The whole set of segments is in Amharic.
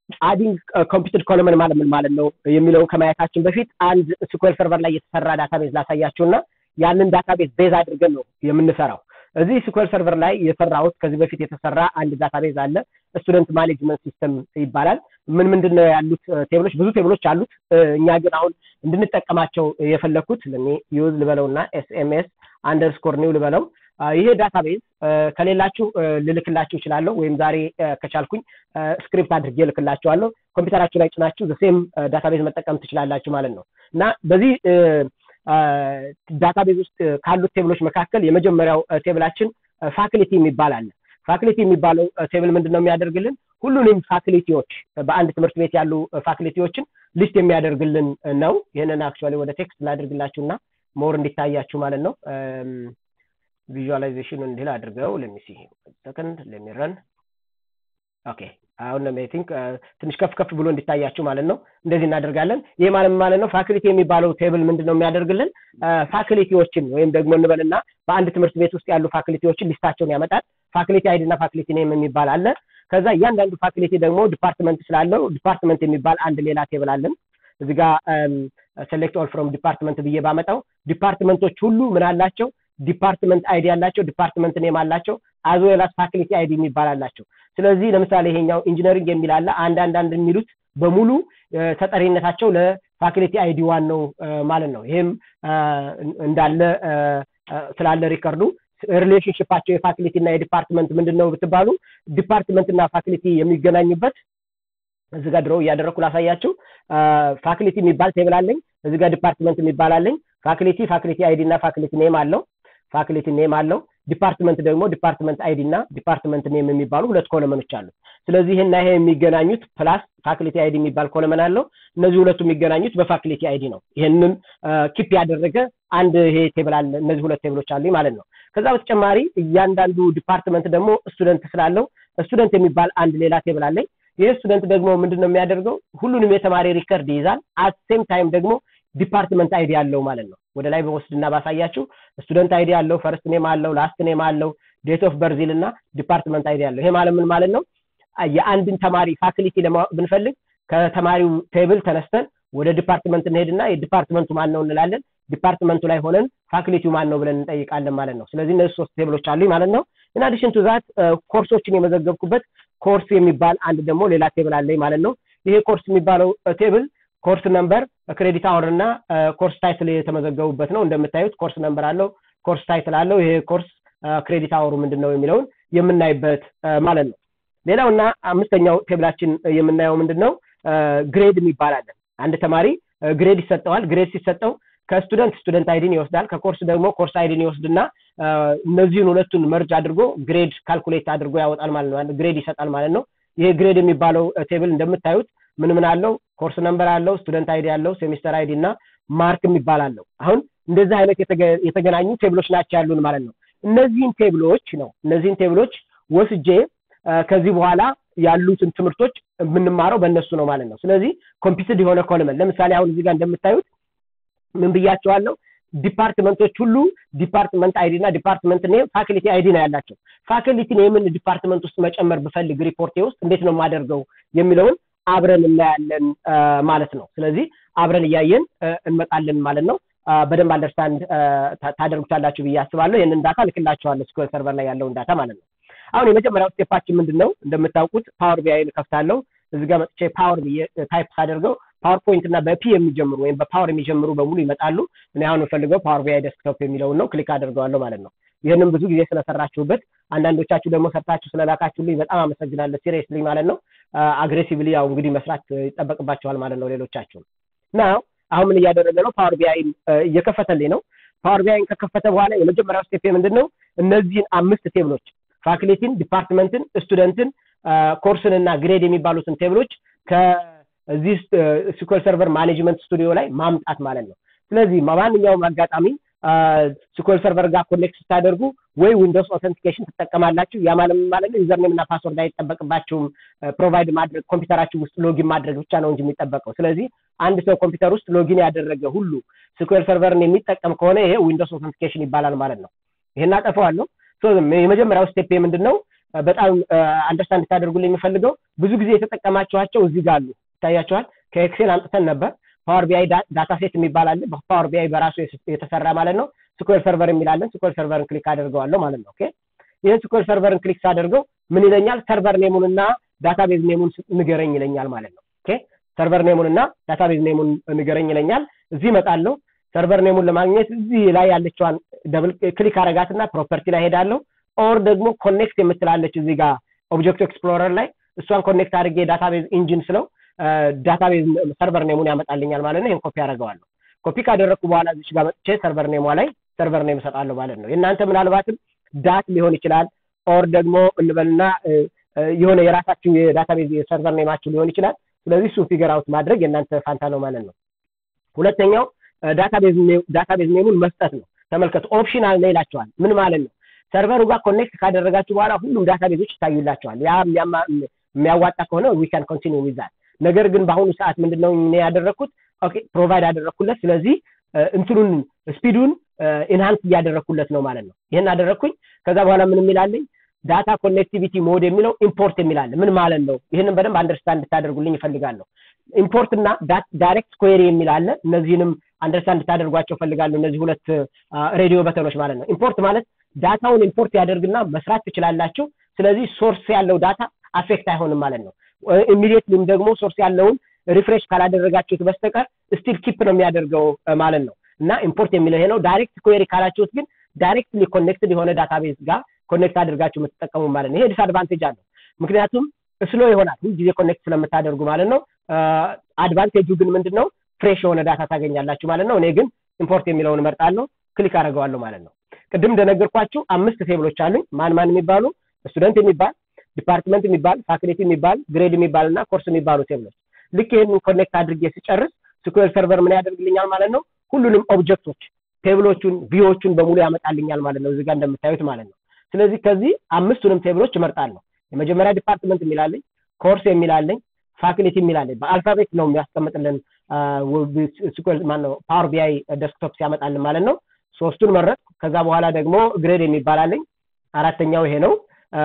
አዲንግ ኮምፒውተር ኮለመን ማለት ምን ማለት ነው የሚለውን ከማየታችን በፊት አንድ ስኩዌል ሰርቨር ላይ የተሰራ ዳታቤዝ ላሳያችሁና ያንን ዳታቤዝ ቤዝ አድርገን ነው የምንሰራው እዚህ ስኩዌል ሰርቨር ላይ የሰራሁት ከዚህ በፊት የተሰራ አንድ ዳታቤዝ አለ ስቱደንት ማኔጅመንት ሲስተም ይባላል ምን ምንድን ነው ያሉት ቴብሎች ብዙ ቴብሎች አሉት እኛ ግን አሁን እንድንጠቀማቸው የፈለግኩት ለኔ ዩዝ ልበለው እና ኤስኤምኤስ አንደርስኮር ኒው ልበለው ይሄ ዳታቤዝ ከሌላችሁ ልልክላችሁ ይችላለሁ ወይም ዛሬ ከቻልኩኝ ስክሪፕት አድርጌ ልክላችኋለሁ ኮምፒውተራችሁ ላይ ጭናችሁ ዘሴም ዳታቤዝ መጠቀም ትችላላችሁ ማለት ነው እና በዚህ ዳታቤዝ ውስጥ ካሉት ቴብሎች መካከል የመጀመሪያው ቴብላችን ፋክሊቲ የሚባል አለ ፋክሊቲ የሚባለው ቴብል ምንድን ነው የሚያደርግልን ሁሉንም ፋክሊቲዎች በአንድ ትምህርት ቤት ያሉ ፋክሊቲዎችን ሊስት የሚያደርግልን ነው ይህንን አክቹዋሊ ወደ ቴክስት ላድርግላችሁና ሞር እንዲታያችሁ ማለት ነው ቪዥዋላይዜሽን እንዲል አድርገው ለሚሲ ሰከንድ ለሚረን ኦኬ አሁን አይ ቲንክ ትንሽ ከፍ ከፍ ብሎ እንዲታያችሁ ማለት ነው እንደዚህ እናደርጋለን ይህ ማለት ማለት ነው ፋክሊቲ የሚባለው ቴብል ምንድን ነው የሚያደርግልን ፋክሊቲዎችን ወይም ደግሞ እንበልና በአንድ ትምህርት ቤት ውስጥ ያሉ ፋክሊቲዎችን ሊስታቸውን ያመጣል ፋክሊቲ አይዲ እና ፋክሊቲ ኔም የሚባል አለ ከዛ እያንዳንዱ ፋክሊቲ ደግሞ ዲፓርትመንት ስላለው ዲፓርትመንት የሚባል አንድ ሌላ ቴብል አለን እዚህ ጋር ሴሌክት ኦል ፍሮም ዲፓርትመንት ብዬ ባመጣው ዲፓርትመንቶች ሁሉ ምን አላቸው ዲፓርትመንት አይዲ አላቸው ዲፓርትመንት ኔም አላቸው አዝ ዌላስ ፋክሊቲ አይዲ የሚባል አላቸው ስለዚህ ለምሳሌ ይሄኛው ኢንጂነሪንግ የሚል አለ አንድ አንድ አንድ የሚሉት በሙሉ ተጠሪነታቸው ለፋክሊቲ አይዲ ዋን ነው ማለት ነው ይህም እንዳለ ስላለ ሪከርዱ ሪሌሽንሽፓቸው የፋክሊቲ እና የዲፓርትመንት ምንድን ነው ብትባሉ ዲፓርትመንት እና ፋክሊቲ የሚገናኙበት እዚህ ጋር ድሮ እያደረግኩ ላሳያችሁ ፋክሊቲ የሚባል ቴብል አለኝ እዚህ ጋር ዲፓርትመንት የሚባል አለኝ ፋክሊቲ ፋክሊቲ አይዲ እና ፋክሊቲ ኔም አለው ፋክሊቲ ኔም አለው ዲፓርትመንት ደግሞ ዲፓርትመንት አይዲ እና ዲፓርትመንት ኔም የሚባሉ ሁለት ኮለመኖች አሉ ስለዚህ ይህና ይሄ የሚገናኙት ፕላስ ፋክሊቲ አይዲ የሚባል ኮለመን አለው እነዚህ ሁለቱ የሚገናኙት በፋክሊቲ አይዲ ነው ይህንን ኪፕ ያደረገ አንድ ይሄ ቴብል አለ እነዚህ ሁለት ቴብሎች አሉ ማለት ነው ከዛ በተጨማሪ እያንዳንዱ ዲፓርትመንት ደግሞ ስቱደንት ስላለው ስቱደንት የሚባል አንድ ሌላ ቴብል አለኝ ይህ ስቱደንት ደግሞ ምንድን ነው የሚያደርገው ሁሉንም የተማሪ ሪከርድ ይይዛል አት ሴም ታይም ደግሞ ዲፓርትመንት አይዲ አለው ማለት ነው ወደ ላይ በወስድና ባሳያችሁ ስቱደንት አይዲ አለው ፈርስት ኔም አለው ላስት ኔም አለው ዴት ኦፍ በርዚል እና ዲፓርትመንት አይዲ አለው ይሄ ማለት ምን ማለት ነው የአንድን ተማሪ ፋክሊቲ ለማወቅ ብንፈልግ ከተማሪው ቴብል ተነስተን ወደ ዲፓርትመንት እንሄድና የዲፓርትመንቱ ማን ነው እንላለን ዲፓርትመንቱ ላይ ሆነን ፋክሊቲው ማን ነው ብለን እንጠይቃለን ማለት ነው ስለዚህ እነዚህ ሶስት ቴብሎች አሉኝ ማለት ነው ኢን አዲሽን ቱ ዛት ኮርሶችን የመዘገብኩበት ኮርስ የሚባል አንድ ደግሞ ሌላ ቴብል አለኝ ማለት ነው ይሄ ኮርስ የሚባለው ቴብል ኮርስ ነምበር ክሬዲት አወር እና ኮርስ ታይትል የተመዘገቡበት ነው እንደምታዩት ኮርስ ነምበር አለው ኮርስ ታይትል አለው ይሄ ኮርስ ክሬዲት አወሩ ምንድን ነው የሚለውን የምናይበት ማለት ነው ሌላው እና አምስተኛው ቴብላችን የምናየው ምንድን ነው ግሬድ የሚባል አለ አንድ ተማሪ ግሬድ ይሰጠዋል ግሬድ ሲሰጠው ከስቱደንት ስቱደንት አይዲን ይወስዳል ከኮርስ ደግሞ ኮርስ አይዲን ይወስድና እነዚህን ሁለቱን መርጅ አድርጎ ግሬድ ካልኩሌት አድርጎ ያወጣል ማለት ነው ግሬድ ይሰጣል ማለት ነው ይሄ ግሬድ የሚባለው ቴብል እንደምታዩት ምን ምን አለው ኮርስ ነምበር አለው ስቱደንት አይዲ አለው ሴሚስተር አይዲ እና ማርክ የሚባል አለው አሁን እንደዚህ አይነት የተገናኙ ቴብሎች ናቸው ያሉን ማለት ነው እነዚህን ቴብሎች ነው እነዚህን ቴብሎች ወስጄ ከዚህ በኋላ ያሉትን ትምህርቶች የምንማረው በእነሱ ነው ማለት ነው ስለዚህ ኮምፒውትድ የሆነ ኮለመን ለምሳሌ አሁን እዚህ ጋር እንደምታዩት ምን ብያቸዋለሁ ዲፓርትመንቶች ሁሉ ዲፓርትመንት አይዲ እና ዲፓርትመንት ኔም ፋክሊቲ አይዲ ነው ያላቸው ፋክሊቲ ኔምን ዲፓርትመንት ውስጥ መጨመር ብፈልግ ሪፖርቴ ውስጥ እንዴት ነው የማደርገው የሚለውን አብረን እናያለን ማለት ነው ስለዚህ አብረን እያየን እንመጣለን ማለት ነው በደንብ አንደርስታንድ ታደርጉታላችሁ ብዬ አስባለሁ ይህንን ዳታ ልክላችኋለሁ ስኩዌል ሰርቨር ላይ ያለውን ዳታ ማለት ነው አሁን የመጀመሪያው ስቴፓችን ምንድን ነው እንደምታውቁት ፓወር ቢአይን ከፍታለሁ እዚህ ጋር መጥቼ ፓወር ብዬ ታይፕ ሳደርገው ፓወርፖይንት እና በፒ የሚጀምሩ ወይም በፓወር የሚጀምሩ በሙሉ ይመጣሉ እኔ አሁን የምፈልገው ፓወር ቢአይ ዴስክቶፕ የሚለውን ነው ክሊክ አድርገዋለሁ ማለት ነው ይህንም ብዙ ጊዜ ስለሰራችሁበት አንዳንዶቻችሁ ደግሞ ሰርታችሁ ስለላካችሁልኝ በጣም አመሰግናለሁ ሲሪየስሊ ማለት ነው አግሬሲቭሊ ያው እንግዲህ መስራት ይጠበቅባቸዋል ማለት ነው ሌሎቻችሁ ናው አሁን ምን እያደረገ ነው ፓወር ቢአይን እየከፈተልኝ ነው ፓወር ቢአይን ከከፈተ በኋላ የመጀመሪያው ስቴፕ ምንድን ነው እነዚህን አምስት ቴብሎች ፋክሊቲን ዲፓርትመንትን ስቱደንትን ኮርስን እና ግሬድ የሚባሉትን ቴብሎች ከዚህ ስኩል ሰርቨር ማኔጅመንት ስቱዲዮ ላይ ማምጣት ማለት ነው ስለዚህ ማንኛውም አጋጣሚ ስኩል ሰርቨር ጋር ኮኔክት ስታደርጉ ወይ ዊንዶውስ ኦተንቲኬሽን ትጠቀማላችሁ ያ ማለት ማለት ነው ዩዘርኔም እና ፓስወርድ አይጠበቅባችሁም ፕሮቫይድ ማድረግ ኮምፒውተራችሁ ውስጥ ሎጊን ማድረግ ብቻ ነው እንጂ የሚጠበቀው ስለዚህ አንድ ሰው ኮምፒውተር ውስጥ ሎጊን ያደረገ ሁሉ ስኩል ሰርቨርን የሚጠቀም ከሆነ ይሄ ዊንዶውስ ኦተንቲኬሽን ይባላል ማለት ነው ይሄን አጠፈዋለሁ የመጀመሪያው ስቴፕ ምንድን ነው በጣም አንደርስታንድ እንድታደርጉልኝ የሚፈልገው ብዙ ጊዜ የተጠቀማችኋቸው እዚህ ጋር አሉ ይታያቸዋል ከኤክሴል አምጥተን ነበር ፓወር ቢአይ ዳታ ሴት የሚባል አለ ፓወር ቢአይ በራሱ የተሰራ ማለት ነው ስኩዌር ሰርቨር የሚላለን ስኩዌር ሰርቨርን ክሊክ አደርገዋለሁ ማለት ነው ኦኬ ይህን ስኩዌር ሰርቨርን ክሊክ ሳደርገው ምን ይለኛል ሰርቨር ኔሙን እና ዳታቤዝ ኔሙን ንገረኝ ይለኛል ማለት ነው ኦኬ ሰርቨር ኔሙን እና ዳታቤዝ ኔሙን ንገረኝ ይለኛል እዚህ እመጣለሁ ሰርቨር ኔሙን ለማግኘት እዚህ ላይ ያለችዋን ደብል ክሊክ አረጋትና ፕሮፐርቲ ላይ ሄዳለሁ ኦር ደግሞ ኮኔክት የምትላለች እዚህ ጋር ኦብጀክት ኤክስፕሎረር ላይ እሷን ኮኔክት አድርጌ ዳታቤዝ ኢንጂን ስለው ዳታቤዝ ሰርቨር ኔሙን ያመጣልኛል ማለት ነው ይህን ኮፒ አደርገዋለሁ ኮፒ ካደረግኩ በኋላ እዚች ጋር መጥቼ ሰርቨር ኔሟ ላይ ሰርቨር ኔም እሰጣለሁ ማለት ነው የእናንተ ምናልባትም ዳት ሊሆን ይችላል ኦር ደግሞ እንበልና የሆነ የራሳችሁ የዳታቤዝ የሰርቨር ኔማችሁ ሊሆን ይችላል ስለዚህ እሱ ፊገር አውት ማድረግ የእናንተ ፋንታ ነው ማለት ነው ሁለተኛው ዳታቤዝ ኔሙን መስጠት ነው ተመልከቱ ኦፕሽናል ነው ይላቸዋል ምን ማለት ነው ሰርቨሩ ጋር ኮኔክት ካደረጋችሁ በኋላ ሁሉም ዳታቤዞች ይታዩላቸዋል ያ የሚያዋጣ ከሆነ ዊካን ኮንቲኒ ዊዛት ነገር ግን በአሁኑ ሰዓት ምንድነው እኔ ያደረግኩት ፕሮቫይድ አደረግኩለት ስለዚህ እንትኑን ስፒዱን ኢንሃንስ እያደረግኩለት ነው ማለት ነው ይህን አደረግኩኝ ከዛ በኋላ ምን የሚላለኝ ዳታ ኮኔክቲቪቲ ሞድ የሚለው ኢምፖርት የሚላለ ምን ማለት ነው ይህንን በደንብ አንደርስታንድ እንድታደርጉልኝ ይፈልጋለሁ ኢምፖርት እና ዳይሬክት ኩዌሪ የሚል አለ እነዚህንም አንደርስታንድ እንድታደርጓቸው ፈልጋለሁ እነዚህ ሁለት ሬዲዮ በተኖች ማለት ነው ኢምፖርት ማለት ዳታውን ኢምፖርት ያደርግና መስራት ትችላላችሁ ስለዚህ ሶርስ ያለው ዳታ አፌክት አይሆንም ማለት ነው ኢሚዲየትሊም ደግሞ ሶርስ ያለውን ሪፍሬሽ ካላደረጋችሁት በስተቀር ስቲል ኪፕ ነው የሚያደርገው ማለት ነው እና ኢምፖርት የሚለው ይሄ ነው ዳይሬክት ኩዌሪ ካላችሁት ግን ዳይሬክትሊ ኮኔክትድ የሆነ ዳታቤዝ ጋር ኮኔክት አድርጋችሁ የምትጠቀሙ ማለት ነው ይሄ ዲስአድቫንቴጅ አለው ምክንያቱም ስሎ ይሆናል ሁል ጊዜ ኮኔክት ስለምታደርጉ ማለት ነው አድቫንቴጁ ግን ምንድን ነው ፍሬሽ የሆነ ዳታ ታገኛላችሁ ማለት ነው እኔ ግን ኢምፖርት የሚለውን እመርጣለሁ ክሊክ አደርገዋለሁ ማለት ነው ቅድም እንደነገርኳችሁ አምስት ቴብሎች አሉኝ ማን ማን የሚባሉ ስቱደንት የሚባል ዲፓርትመንት የሚባል ፋክልቲ የሚባል ግሬድ የሚባል እና ኮርስ የሚባሉ ቴብሎች ልክ ይህንን ኮኔክት አድርጌ ሲጨርስ ስኩዌር ሰርቨር ምን ያደርግልኛል ማለት ነው ሁሉንም ኦብጀክቶች ቴብሎቹን ቪዎቹን በሙሉ ያመጣልኛል ማለት ነው እዚህ ጋር እንደምታዩት ማለት ነው ስለዚህ ከዚህ አምስቱንም ቴብሎች እመርጣለሁ የመጀመሪያ ዲፓርትመንት የሚላለኝ ኮርስ የሚላለኝ ፋክሊቲ የሚላለኝ በአልፋቤት ነው የሚያስቀምጥልን ማነው ፓወር ቢአይ ደስክቶፕ ሲያመጣልን ማለት ነው ሶስቱን መረጥ ከዛ በኋላ ደግሞ ግሬድ የሚባላለኝ አራተኛው ይሄ ነው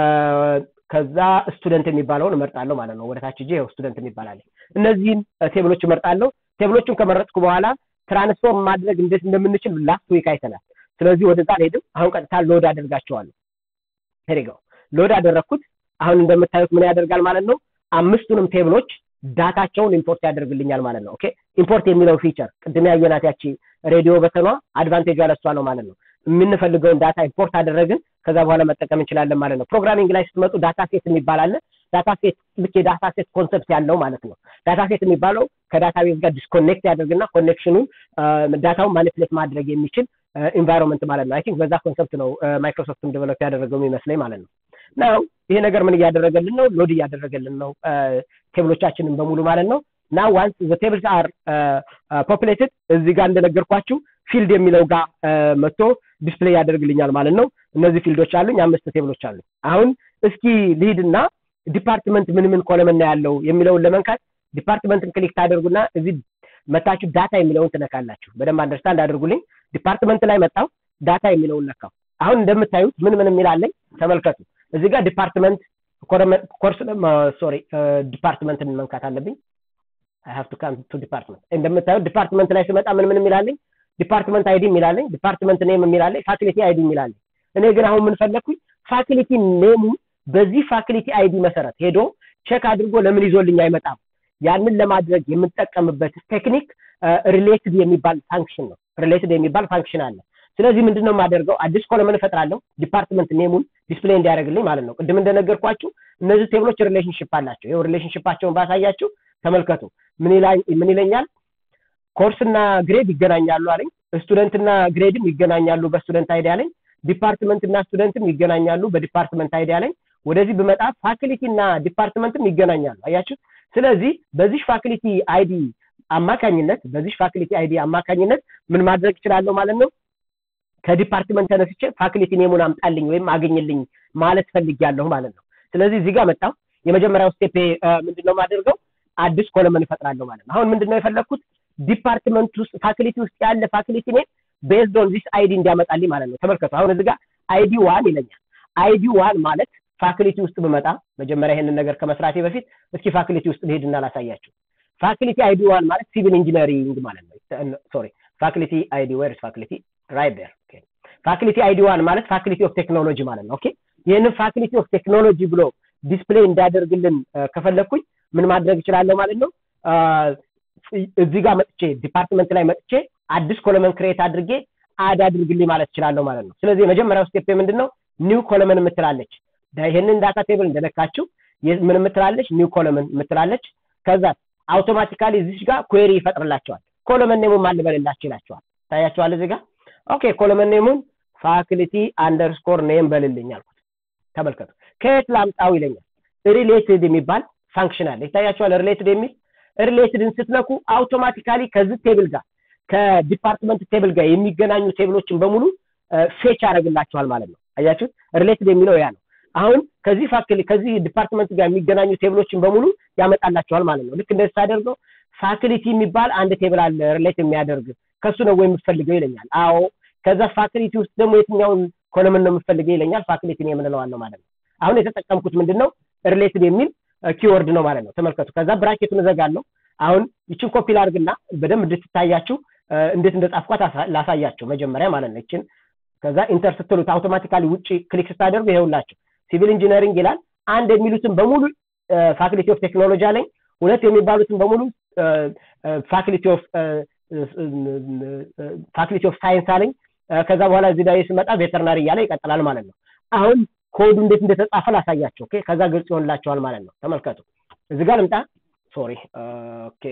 ከዛ ስቱደንት የሚባለውን እመርጣለሁ ማለት ነው ወደታች እጄ ስቱደንት የሚባላለኝ እነዚህን ቴብሎች እመርጣለሁ ቴብሎቹን ከመረጥኩ በኋላ ትራንስፎርም ማድረግ እንዴት እንደምንችል ላስት ዊክ አይተናል ስለዚህ ወደዛ አልሄድም አሁን ቀጥታ ሎድ አደርጋቸዋለሁ ሄሪገው ሎድ አደረግኩት አሁን እንደምታዩት ምን ያደርጋል ማለት ነው አምስቱንም ቴብሎች ዳታቸውን ኢምፖርት ያደርግልኛል ማለት ነው ኦኬ ኢምፖርት የሚለው ፊቸር ቅድም ያየናት ያቺ ሬዲዮ በተኗ አድቫንቴጅ ያለሷ ነው ማለት ነው የምንፈልገውን ዳታ ኢምፖርት አደረግን ከዛ በኋላ መጠቀም እንችላለን ማለት ነው ፕሮግራሚንግ ላይ ስትመጡ ዳታ ሴት የሚባል አለ ዳታ ሴት ልክ የዳታ ሴት ኮንሰፕት ያለው ማለት ነው ዳታ ሴት የሚባለው ከዳታቤዝ ጋር ዲስኮኔክት ያደርግና ኮኔክሽኑን ዳታውን ማኒፕሌት ማድረግ የሚችል ኢንቫይሮንመንት ማለት ነው አይ ቲንክ በዛ ኮንሰፕት ነው ማይክሮሶፍትም ዴቨሎፕ ያደረገው የሚመስለኝ ማለት ነው ናው ይሄ ነገር ምን እያደረገልን ነው ሎድ እያደረገልን ነው ቴብሎቻችንን በሙሉ ማለት ነው ና ዋንስ ዘ ቴብልስ አር ፖፕሌትድ እዚህ ጋር እንደነገርኳችሁ ፊልድ የሚለው ጋር መጥቶ ዲስፕሌይ ያደርግልኛል ማለት ነው እነዚህ ፊልዶች አሉኝ አምስት ቴብሎች አሉ አሁን እስኪ ልሂድና ዲፓርትመንት ምን ምን ኮለምና ያለው የሚለውን ለመንካት ዲፓርትመንትን ክሊክ ታደርጉና እዚህ መታችሁ ዳታ የሚለውን ትነካላችሁ በደንብ አንደርስታንድ አድርጉልኝ ዲፓርትመንት ላይ መጣው ዳታ የሚለውን ነካው አሁን እንደምታዩት ምን ምን የሚላለኝ ተመልከቱ እዚህ ጋር ዲፓርትመንት ኮርስ ሶሪ ዲፓርትመንትን መንካት አለብኝ አይ ሃቭ ቱ ካም ቱ ዲፓርትመንት እንደምታዩት ዲፓርትመንት ላይ ስመጣ ምን ምን የሚላለኝ ዲፓርትመንት አይዲ የሚላለኝ ዲፓርትመንት ኔም የሚላለኝ ፋክሊቲ አይዲ የሚላለኝ እኔ ግን አሁን ምን ፈለግኩኝ ፋክሊቲ ኔሙ በዚህ ፋክሊቲ አይዲ መሰረት ሄዶ ቼክ አድርጎ ለምን ይዞልኝ አይመጣም ያንን ለማድረግ የምጠቀምበት ቴክኒክ ሪሌትድ የሚባል ፋንክሽን ነው ሪሌትድ የሚባል ፋንክሽን አለ ስለዚህ ምንድነው የማደርገው አዲስ ኮለምን እፈጥራለሁ ዲፓርትመንት ኔሙን ዲስፕሌይ እንዲያደርግልኝ ማለት ነው ቅድም እንደነገርኳችሁ እነዚህ ቴብሎች ሪሌሽንሽፕ አላቸው ይኸው ሪሌሽንሽፓቸውን ባሳያችሁ ተመልከቱ ምን ይለኛል ኮርስና ግሬድ ይገናኛሉ አለኝ ስቱደንትና ግሬድም ይገናኛሉ በስቱደንት አይዲ አለኝ ዲፓርትመንት እና ስቱደንትም ይገናኛሉ በዲፓርትመንት አይዲ አለኝ ወደዚህ ብመጣ ፋክሊቲ እና ዲፓርትመንትም ይገናኛሉ አያችሁ ስለዚህ በዚህ ፋክሊቲ አይዲ አማካኝነት በዚህ ፋክሊቲ አይዲ አማካኝነት ምን ማድረግ እችላለሁ ማለት ነው ከዲፓርትመንት ተነስቼ ፋክሊቲ ኔሙን አምጣልኝ ወይም አገኝልኝ ማለት ፈልጊያለሁ ማለት ነው ስለዚህ እዚህ ጋር መጣው የመጀመሪያው ስቴፕ ምንድነው ማደርገው አዲስ ኮለመን እፈጥራለሁ ማለት ነው አሁን ምንድነው የፈለግኩት ዲፓርትመንት ውስጥ ፋክሊቲ ውስጥ ያለ ፋክሊቲ ኔም ቤዝድ ኦን ዚስ አይዲ እንዲያመጣልኝ ማለት ነው ተመልከቱ አሁን እዚህ ጋር አይዲ ዋን ይለኛል አይዲ ዋን ማለት ፋክሊቲ ውስጥ ብመጣ መጀመሪያ ይሄንን ነገር ከመስራቴ በፊት እስኪ ፋክሊቲ ውስጥ ልሄድና ላሳያችሁ ፋክሊቲ አይዲ ዋን ማለት ሲቪል ኢንጂነሪንግ ማለት ነው ሶሪ ፋክሊቲ አይዲ ዌር ፋክሊቲ ራይት ዴር ፋክሊቲ አይዲ ዋን ማለት ፋክሊቲ ኦፍ ቴክኖሎጂ ማለት ነው ኦኬ ይህንን ፋክሊቲ ኦፍ ቴክኖሎጂ ብሎ ዲስፕሌይ እንዳደርግልን ከፈለግኩኝ ምን ማድረግ እችላለሁ ማለት ነው እዚህ ጋር መጥቼ ዲፓርትመንት ላይ መጥቼ አዲስ ኮለመን ክሬት አድርጌ አድ አድርግልኝ ማለት እችላለሁ ማለት ነው ስለዚህ የመጀመሪያው ስቴፕ ምንድን ነው ኒው ኮለመን የምትላለች ይህንን ዳታ ቴብል እንደነካችው ምን የምትላለች ኒው ኮለመን የምትላለች ከዛ አውቶማቲካሊ እዚች ጋር ኩዌሪ ይፈጥርላቸዋል ኮለመን ኔሙን ማን ልበልላቸው ይላቸዋል ታያቸዋል እዚህ ጋር ኦኬ ኮለመን ኔሙን ፋክሊቲ አንደርስኮር ኔም በልልኝ አልኩት ተመልከቱ ከየት ላምጣው ይለኛል ሪሌትድ የሚባል ፋንክሽን አለ ይታያቸዋል ሪሌትድ የሚል ሪሌትድን ስትነኩ አውቶማቲካሊ ከዚህ ቴብል ጋር ከዲፓርትመንት ቴብል ጋር የሚገናኙ ቴብሎችን በሙሉ ፌች ያደርግላቸዋል ማለት ነው አያችሁት ሪሌትድ የሚለው ያ ነው አሁን ከዚህ ፋክሊ ከዚህ ዲፓርትመንት ጋር የሚገናኙ ቴብሎችን በሙሉ ያመጣላቸዋል ማለት ነው ልክ እንደዚህ ሳደርገው ፋክሊቲ የሚባል አንድ ቴብል አለ ሪሌት የሚያደርግ ከሱ ነው ወይ የምትፈልገው ይለኛል አዎ ከዛ ፋክሊቲ ውስጥ ደግሞ የትኛውን ኮለምን ነው የምትፈልገው ይለኛል ፋክሊቲ ነው የምንለዋል ነው ማለት ነው አሁን የተጠቀምኩት ምንድን ነው ሪሌትድ የሚል ኪወርድ ነው ማለት ነው ተመልከቱ ከዛ ብራኬቱን እዘጋለሁ አሁን ይችን ኮፒ ላርግና በደንብ እንድትታያችሁ እንዴት እንደጻፍኳት ላሳያቸው መጀመሪያ ማለት ነው ይችን ከዛ ኢንተር ስትሉት አውቶማቲካሊ ውጭ ክሊክ ስታደርጉ ይሄውላችሁ ሲቪል ኢንጂነሪንግ ይላል አንድ የሚሉትን በሙሉ ፋክሊቲ ኦፍ ቴክኖሎጂ አለኝ ሁለት የሚባሉትን በሙሉ ፋክሊቲ ኦፍ ፋክሊቲ ኦፍ ሳይንስ አለኝ ከዛ በኋላ እዚህ ላይ ስመጣ ቬተርናሪ እያለ ይቀጥላል ማለት ነው አሁን ኮዱ እንዴት እንደተጻፈ ላሳያቸው ኦኬ ከዛ ግልጽ ይሆንላቸዋል ማለት ነው ተመልከቱ እዚህ ጋር ልምጣ ሶሪ ኦኬ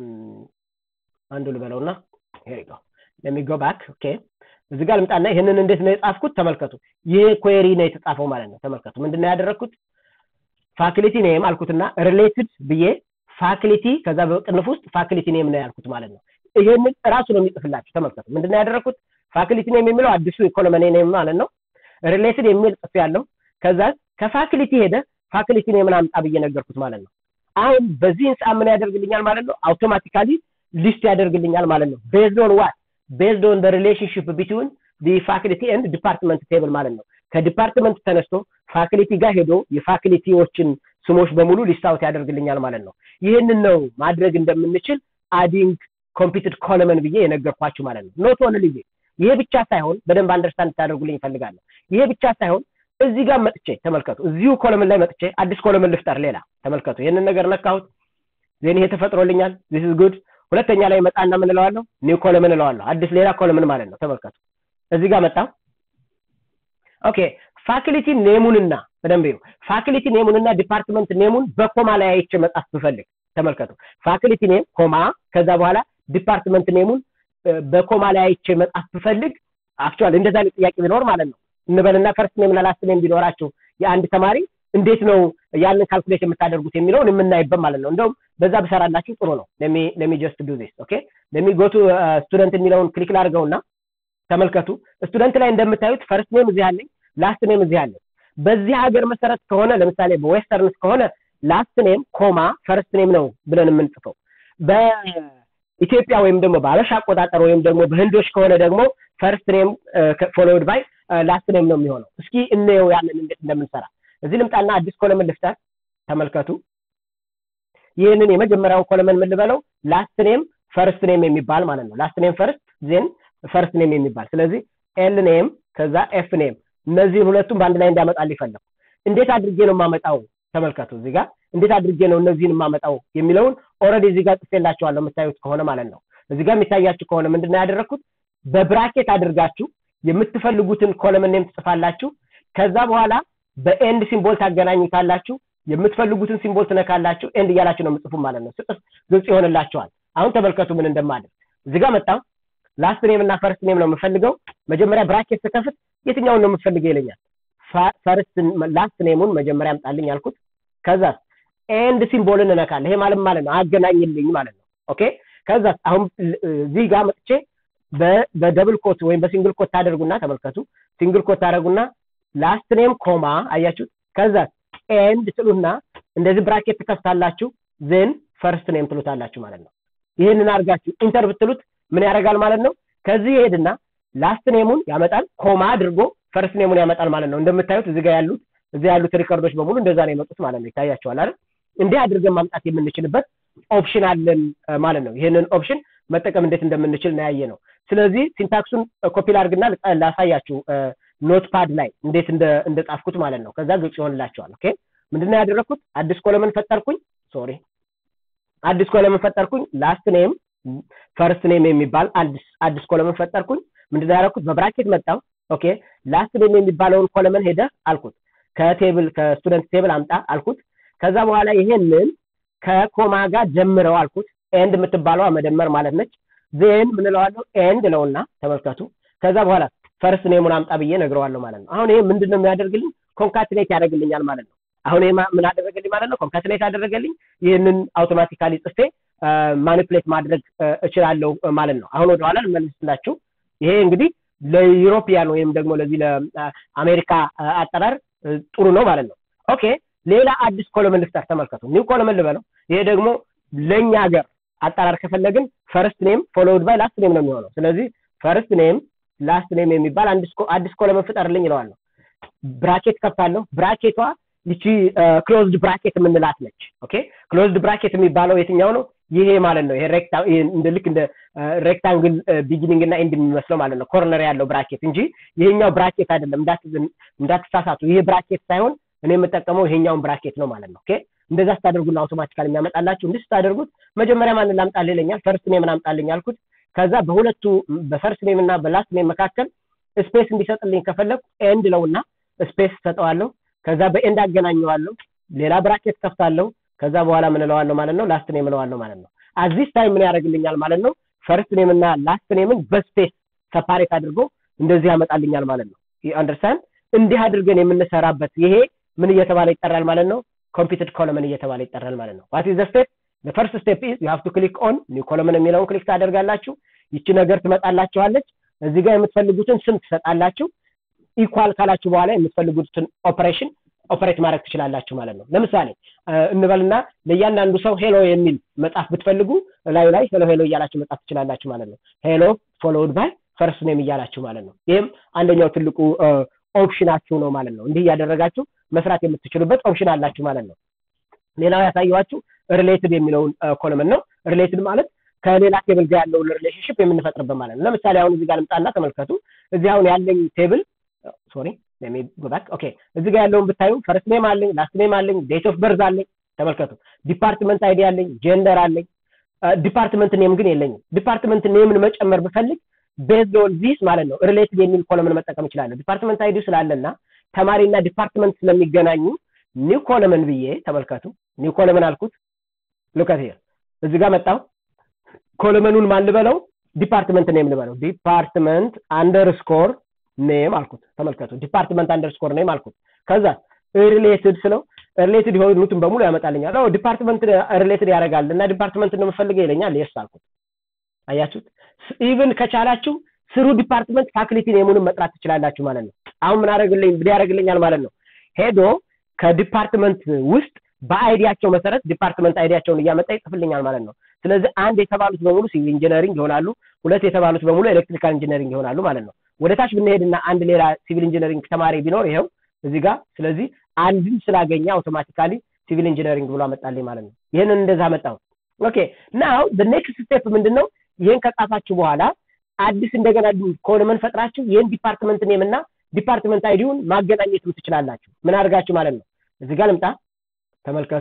አንዱ ልበለውና ሄር ጎ ለሚ ጎ ባክ ኦኬ እዚህ ጋር ልምጣና ይህንን እንዴት ነው የጻፍኩት ተመልከቱ ይሄ ኩዌሪ ነው የተጻፈው ማለት ነው ተመልከቱ ምንድን ነው ያደረግኩት ፋክሊቲ ኔም አልኩትና ሪሌትድ ብዬ ፋክሊቲ ከዛ በቅንፍ ውስጥ ፋክሊቲ ኔም ነው ያልኩት ማለት ነው ይሄንን እራሱ ነው የሚጽፍላችሁ ተመልከቱ ምንድን ነው ያደረግኩት ፋክሊቲ ኔም የሚለው አዲሱ ኢኮኖሚ ኔም ማለት ነው ሪሌትድ የሚል ጽፍ ያለው ከዛ ከፋክሊቲ ሄደ ፋክሊቲ ኔምን አምጣ ብዬ ነገርኩት ማለት ነው አሁን በዚህ ሰዓት ምን ያደርግልኛል ማለት ነው አውቶማቲካሊ ሊስት ያደርግልኛል ማለት ነው ቤዝድ ኦን ዋት ቤዝድ ኦን ሪሌሽንሽፕ ቢትዊን ዲ ፋክሊቲ ኤንድ ዲፓርትመንት ቴብል ማለት ነው ከዲፓርትመንት ተነስቶ ፋክሊቲ ጋር ሄዶ የፋክሊቲዎችን ስሞች በሙሉ ሊስታውት ያደርግልኛል ማለት ነው ይህንን ነው ማድረግ እንደምንችል አዲንግ ኮምፒትድ ኮለመን ብዬ የነገርኳችሁ ማለት ነው ኖት ኦንሊ ይሄ ብቻ ሳይሆን በደንብ አንደርስታንድ ታደርጉልኝ ይፈልጋለሁ ይሄ ብቻ ሳይሆን እዚህ ጋር መጥቼ ተመልከቱ እዚሁ ኮለምን ላይ መጥቼ አዲስ ኮለምን ልፍጠር ሌላ ተመልከቱ ይህንን ነገር ነካሁት ዜን ይሄ ተፈጥሮልኛል ዚስ ኢዝ ጉድ ሁለተኛ ላይ መጣና ምን እለዋለሁ ኒው ኮለምን እለዋለሁ አዲስ ሌላ ኮለምን ማለት ነው ተመልከቱ እዚህ ጋር መጣ ኦኬ ፋክሊቲ ኔሙንና በደንብ ይሁ ፋክሊቲ ኔሙንና ዲፓርትመንት ኔሙን በኮማ ላይ አይቼ መጻፍ ብፈልግ ተመልከቱ ፋክሊቲ ኔም ኮማ ከዛ በኋላ ዲፓርትመንት ኔሙን በኮማ ላይ አይቼ መጻፍ ብፈልግ አክቹዋሊ እንደዛ አይነት ጥያቄ ቢኖር ማለት ነው እንበልና ፈርስት ኔምና ላስት ኔም ቢኖራችሁ የአንድ ተማሪ እንዴት ነው ያንን ካልኩሌት የምታደርጉት የሚለውን የምናይበት ማለት ነው እንደውም በዛ ብሰራላችሁ ጥሩ ነው ለሚ ጀስት ዱ ዚስ ኦኬ ለሚ ጎቱ ስቱደንት የሚለውን ክሊክ ላድርገውና ተመልከቱ ስቱደንት ላይ እንደምታዩት ፈርስት ኔም እዚህ አለኝ ላስት ኔም እዚህ አለኝ በዚህ ሀገር መሰረት ከሆነ ለምሳሌ በዌስተርንስ ከሆነ ላስት ኔም ኮማ ፈርስት ኔም ነው ብለን የምንጽፈው በኢትዮጵያ ወይም ደግሞ በአበሻ አቆጣጠር ወይም ደግሞ በህንዶች ከሆነ ደግሞ ፈርስት ኔም ፎሎውድ ባይ ላስት ኔም ነው የሚሆነው እስኪ እንየው ያንን እንዴት እንደምንሰራ እዚህ ልምጣና አዲስ ኮለምን ልፍጠር ተመልከቱ ይህንን የመጀመሪያውን ኮለመን ምን ልበለው ላስት ኔም ፈርስት ኔም የሚባል ማለት ነው ላስት ኔም ፈርስት ዜን ፈርስት ኔም የሚባል ስለዚህ ኤል ኔም ከዛ ኤፍ ኔም እነዚህን ሁለቱም በአንድ ላይ እንዲያመጣል ይፈለጉ እንዴት አድርጌ ነው የማመጣው ተመልከቱ እዚህ ጋር እንዴት አድርጌ ነው እነዚህን የማመጣው የሚለውን ኦልሬዲ እዚህ ጋር ጽፌላቸዋለሁ የምታዩት ከሆነ ማለት ነው እዚህ ጋር የሚታያችሁ ከሆነ ምንድነው ያደረግኩት በብራኬት አድርጋችሁ የምትፈልጉትን ኮለምን ኔም ትጽፋላችሁ ከዛ በኋላ በኤንድ ሲምቦል ታገናኙታላችሁ የምትፈልጉትን ሲምቦል ትነካላችሁ ኤንድ እያላችሁ ነው የምጽፉ ማለት ነው ስጥፍ ግልጽ ይሆንላቸዋል አሁን ተመልከቱ ምን እንደማድረግ እዚህ ጋር መጣ ላስት ኔም እና ፈርስት ኔም ነው የምፈልገው መጀመሪያ ብራኬት ስከፍት የትኛውን ነው የምፈልገው ይለኛል ፈርስት ላስት ኔሙን መጀመሪያ አምጣልኝ አልኩት ከዛ ኤንድ ሲምቦልን እነካለሁ ይሄ ማለት ማለት ነው አገናኝልኝ ማለት ነው ኦኬ ከዛ አሁን እዚህ ጋር መጥቼ በደብል ኮት ወይም በሲንግል ኮት ታደርጉና ተመልከቱ ሲንግል ኮት ታደርጉና ላስት ኔም ኮማ አያችሁት ከዛ ኤንድ ትሉና እንደዚህ ብራኬት ትከፍታላችሁ ዜን ፈርስት ኔም ትሉታላችሁ ማለት ነው ይህንን አድርጋችሁ ኢንተር ብትሉት ምን ያደርጋል ማለት ነው ከዚህ ይሄድና ላስት ኔሙን ያመጣል ኮማ አድርጎ ፈርስት ኔሙን ያመጣል ማለት ነው እንደምታዩት እዚህ ጋር ያሉት እዚህ ያሉት ሪከርዶች በሙሉ እንደዛ ነው የመጡት ማለት ነው ይታያቸዋል አይደል እንዲህ አድርገን ማምጣት የምንችልበት ኦፕሽን አለን ማለት ነው ይህንን ኦፕሽን መጠቀም እንዴት እንደምንችል ነው ያየ ነው ስለዚህ ሲንታክሱን ኮፒ ላድርግና ላሳያችሁ ኖትፓድ ላይ እንዴት እንደጻፍኩት ማለት ነው ከዛ ግልጽ ይሆንላቸዋል ኦኬ ምንድነው ያደረግኩት አዲስ ኮለምን ፈጠርኩኝ ሶሪ አዲስ ኮለምን ፈጠርኩኝ ላስት ኔም ፈርስት ኔም የሚባል አዲስ ኮለምን ፈጠርኩኝ ምንድነው ያደረኩት በብራኬት መጣው ኦኬ ላስት ኔም የሚባለውን ኮለምን ሄደ አልኩት ከቴብል ከስቱደንት ቴብል አምጣ አልኩት ከዛ በኋላ ይሄንን ከኮማ ጋር ጀምረው አልኩት ኤንድ የምትባለዋ መደመር ማለት ነች ዜን ምንለዋለሁ ኤንድ ለውና ተመልከቱ ከዛ በኋላ ፈርስት ኔሙን አምጣ ብዬ ነግረዋለሁ ማለት ነው አሁን ይሄ ምንድን ነው የሚያደርግልኝ ኮንካትኔት ያደርግልኛል ማለት ነው አሁን ይሄ ምን አደረገልኝ ማለት ነው ኮንካትኔት አደረገልኝ ይህንን አውቶማቲካሊ ጽፌ ማኒፕሌት ማድረግ እችላለሁ ማለት ነው አሁን ወደኋላ ልመልስላችሁ ይሄ እንግዲህ ለዩሮፒያን ወይም ደግሞ ለዚህ ለአሜሪካ አጠራር ጥሩ ነው ማለት ነው ኦኬ ሌላ አዲስ ኮለምን ልፍጠር ተመልከቱ ኒው ኮለምን ልበለው ይሄ ደግሞ ለእኛ ሀገር አጠራር ከፈለግን ፈርስት ኔም ፎሎውድ ባይ ላስት ኔም ነው የሚሆነው ስለዚህ ፈርስት ኔም ላስት ኔም የሚባል አዲስ ኮለምን ፍጠርልኝ ይለዋለሁ ብራኬት ከፍታለሁ ብራኬቷ ይቺ ክሎዝድ ብራኬት የምንላት ነች ኦኬ ክሎዝድ ብራኬት የሚባለው የትኛው ነው ይሄ ማለት ነው ይሄ እንደ ልክ እንደ ሬክታንግል ቢጊኒንግ እና ኤንድ የሚመስለው ማለት ነው ኮርነር ያለው ብራኬት እንጂ ይሄኛው ብራኬት አይደለም እንዳትሳሳቱ ይሄ ብራኬት ሳይሆን እኔ የምጠቀመው ይሄኛውን ብራኬት ነው ማለት ነው ኦኬ እንደዛ ስታደርጉና አውቶማቲካል የሚያመጣላችሁ እንዲህ ስታደርጉት መጀመሪያ ማንን ላምጣልህ ይለኛል ፈርስት ኔምን አምጣልኝ አልኩት ከዛ በሁለቱ በፈርስት ኔም እና በላስት ኔም መካከል ስፔስ እንዲሰጥልኝ ከፈለግ ኤንድ ለውና ስፔስ ሰጠዋለሁ ከዛ በኤንድ አገናኘዋለሁ ሌላ ብራኬት ከፍታለሁ ከዛ በኋላ ምን እለዋለሁ ማለት ነው ላስት ኔም እለዋለሁ ማለት ነው አዚስ ታይም ምን ያደርግልኛል ማለት ነው ፈርስት ኔም እና ላስት ኔምን በስፔስ ሰፓሬት አድርጎ እንደዚህ ያመጣልኛል ማለት ነው አንደርስታንድ እንዲህ አድርገን የምንሰራበት ይሄ ምን እየተባለ ይጠራል ማለት ነው ኮምፒውተድ ኮለመን እየተባለ ይጠራል ማለት ነው ዋት ኢዝ ስቴፕ ፈርስት ስቴፕ ኢዝ ዩ ሃቭ ቱ ክሊክ ኦን ኒው ኮለመን የሚለውን ክሊክ ታደርጋላችሁ ይቺ ነገር ትመጣላችኋለች እዚህ ጋር የምትፈልጉትን ስም ትሰጣላችሁ ኢኳል ካላችሁ በኋላ የምትፈልጉትን ኦፕሬሽን ኦፐሬት ማድረግ ትችላላችሁ ማለት ነው ለምሳሌ እንበልና ለእያንዳንዱ ሰው ሄሎ የሚል መጽሐፍ ብትፈልጉ ላዩ ላይ ሄሎ ሄሎ እያላችሁ መጻፍ ትችላላችሁ ማለት ነው ሄሎ ፎሎውድ ባይ ፈርስት ኔም እያላችሁ ማለት ነው ይህም አንደኛው ትልቁ ኦፕሽናችሁ ነው ማለት ነው እንዲህ እያደረጋችሁ መስራት የምትችሉበት ኦፕሽን አላችሁ ማለት ነው ሌላው ያሳየኋችሁ ሪሌትድ የሚለውን ኮለመን ነው ሪሌትድ ማለት ከሌላ ቴብል ጋር ያለውን ሪሌሽንሽፕ የምንፈጥርበት ማለት ነው ለምሳሌ አሁን እዚህ ጋር ልምጣና ተመልከቱ እዚህ አሁን ያለኝ ቴብል ሶሪ ጎባክ ኦኬ እዚህ ጋር ያለውን ብታዩ ፈርስት ኔም አለኝ ላስት ኔም አለኝ ዴት ኦፍ በርዝ አለኝ ተመልከቱ ዲፓርትመንት አይዲ አለኝ ጀንደር አለኝ ዲፓርትመንት ኔም ግን የለኝም ዲፓርትመንት ኔምን መጨመር ብፈልግ ቤዝድ ኦን ዚስ ማለት ነው ሪሌትድ የሚል ኮለምን መጠቀም እችላለሁ ዲፓርትመንት አይዲ ስላለና ተማሪና ዲፓርትመንት ስለሚገናኙ ኒው ኮለመን ብዬ ተመልከቱ ኒው ኮለመን አልኩት ሉከት ሄር እዚህ ጋር መጣው ኮለመኑን ማን ልበለው ዲፓርትመንት ኔም ልበለው ዲፓርትመንት አንደርስኮር ኔም አልኩት ተመልከቱ ዲፓርትመንት አንደርስኮር ኔም አልኩት ከዛ ሪሌትድ ስለው ሪሌትድ የሆኑትን በሙሉ ያመጣልኛል ኦ ዲፓርትመንት ሪሌትድ ያደርጋል እና ዲፓርትመንት ነው የምፈልገው ይለኛል የስ አልኩት አያችሁት ኢቭን ከቻላችሁ ስሩ ዲፓርትመንት ፋክሊቲ ኔሙንም መጥራት ትችላላችሁ ማለት ነው አሁን ምን አደረግልኝ ምን ያደርግልኛል ማለት ነው ሄዶ ከዲፓርትመንት ውስጥ በአይዲያቸው መሰረት ዲፓርትመንት አይዲያቸውን እያመጣ ይጽፍልኛል ማለት ነው ስለዚህ አንድ የተባሉት በሙሉ ሲቪል ኢንጂነሪንግ ይሆናሉ ሁለት የተባሉት በሙሉ ኤሌክትሪካል ኢንጂነሪንግ ይሆናሉ ማለት ነው ወደ ታች ብንሄድና አንድ ሌላ ሲቪል ኢንጂነሪንግ ተማሪ ቢኖር ይሄው እዚህ ጋር ስለዚህ አንድን ስላገኘ አውቶማቲካሊ ሲቪል ኢንጂነሪንግ ብሎ አመጣልኝ ማለት ነው ይህንን እንደዛ መጣው ኦኬ ናው ኔክስት ስቴፕ ምንድን ነው ይህን ከጻፋችሁ በኋላ አዲስ እንደገና ኮለመን ፈጥራችሁ ይህን ዲፓርትመንት ኔም እና ዲፓርትመንት አይዲውን ማገናኘትም ትችላላችሁ ምን አድርጋችሁ ማለት ነው እዚህ ጋር ልምጣ ተመልከቱ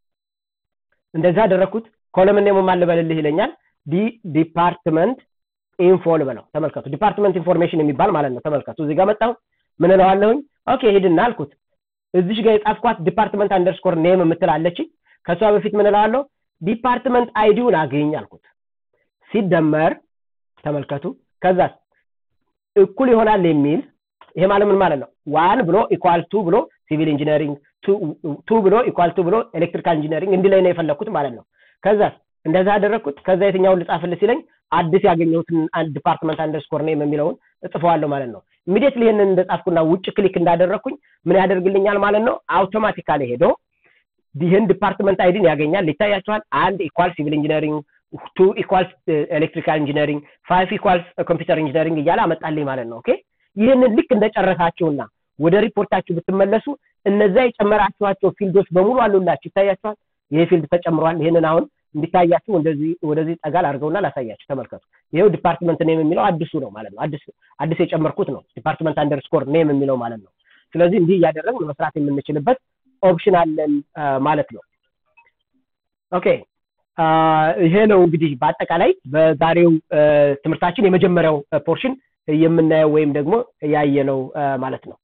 እንደዛ አደረግኩት ኮለምን ኔሙ ማን ልበልልህ ይለኛል ዲ ዲፓርትመንት ኢንፎ ልበለው ተመልከቱ ዲፓርትመንት ኢንፎርሜሽን የሚባል ማለት ነው ተመልከቱ እዚህ ጋር መጣሁ ምን እለዋለሁኝ ኦኬ ሂድና አልኩት እዚሽ ጋር የጻፍኳት ዲፓርትመንት አንደርስኮር ኔም የምትላለች ከእሷ በፊት ምን እለዋለሁ ዲፓርትመንት አይዲውን አግኝ አልኩት ሲደመር ተመልከቱ ከዛ እኩል ይሆናል የሚል ይሄ ማለት ምን ማለት ነው ዋን ብሎ ኢኳል ቱ ብሎ ሲቪል ኢንጂነሪንግ ቱ ብሎ ኢኳል ቱ ብሎ ኤሌክትሪካል ኢንጂነሪንግ እንዲህ ላይ ነው የፈለግኩት ማለት ነው ከዛ እንደዛ አደረግኩት ከዛ የትኛውን ልጻፍል ሲለኝ አዲስ ያገኘሁትን ዲፓርትመንት አንደርስኮር ኔም የሚለውን እጽፈዋለሁ ማለት ነው ኢሚዲየትሊ ይህንን እንደጻፍኩና ውጭ ክሊክ እንዳደረግኩኝ ምን ያደርግልኛል ማለት ነው አውቶማቲካሊ ሄዶ ይህን ዲፓርትመንት አይዲን ያገኛል ይታያቸዋል አንድ ኢኳል ሲቪል ኢንጂነሪንግ ቱ ኢኳልስ ኤሌክትሪካል ኢንጂነሪንግ ፋይቭ ኢኳልስ ኮምፒውተር ኢንጂነሪንግ እያለ አመጣልኝ ማለት ነው ኦኬ ይህንን ልክ እንደጨረሳችሁና ወደ ሪፖርታችሁ ብትመለሱ እነዛ የጨመራችኋቸው ፊልዶች በሙሉ አሉላችሁ ይታያችኋል ይሄ ፊልድ ተጨምሯል ይህንን አሁን እንዲታያችሁ እንደዚህ ወደዚህ ጠጋል አድርገውና ላሳያችሁ ተመልከቱ ይሄው ዲፓርትመንት ኔም የሚለው አዲሱ ነው ማለት ነው አዲስ አዲስ የጨመርኩት ነው ዲፓርትመንት አንደርስኮር ኔም የሚለው ማለት ነው ስለዚህ እንዲህ እያደረግን መስራት የምንችልበት ኦፕሽን አለን ማለት ነው ኦኬ ይሄ ነው እንግዲህ በአጠቃላይ በዛሬው ትምህርታችን የመጀመሪያው ፖርሽን የምናየው ወይም ደግሞ ያየነው ማለት ነው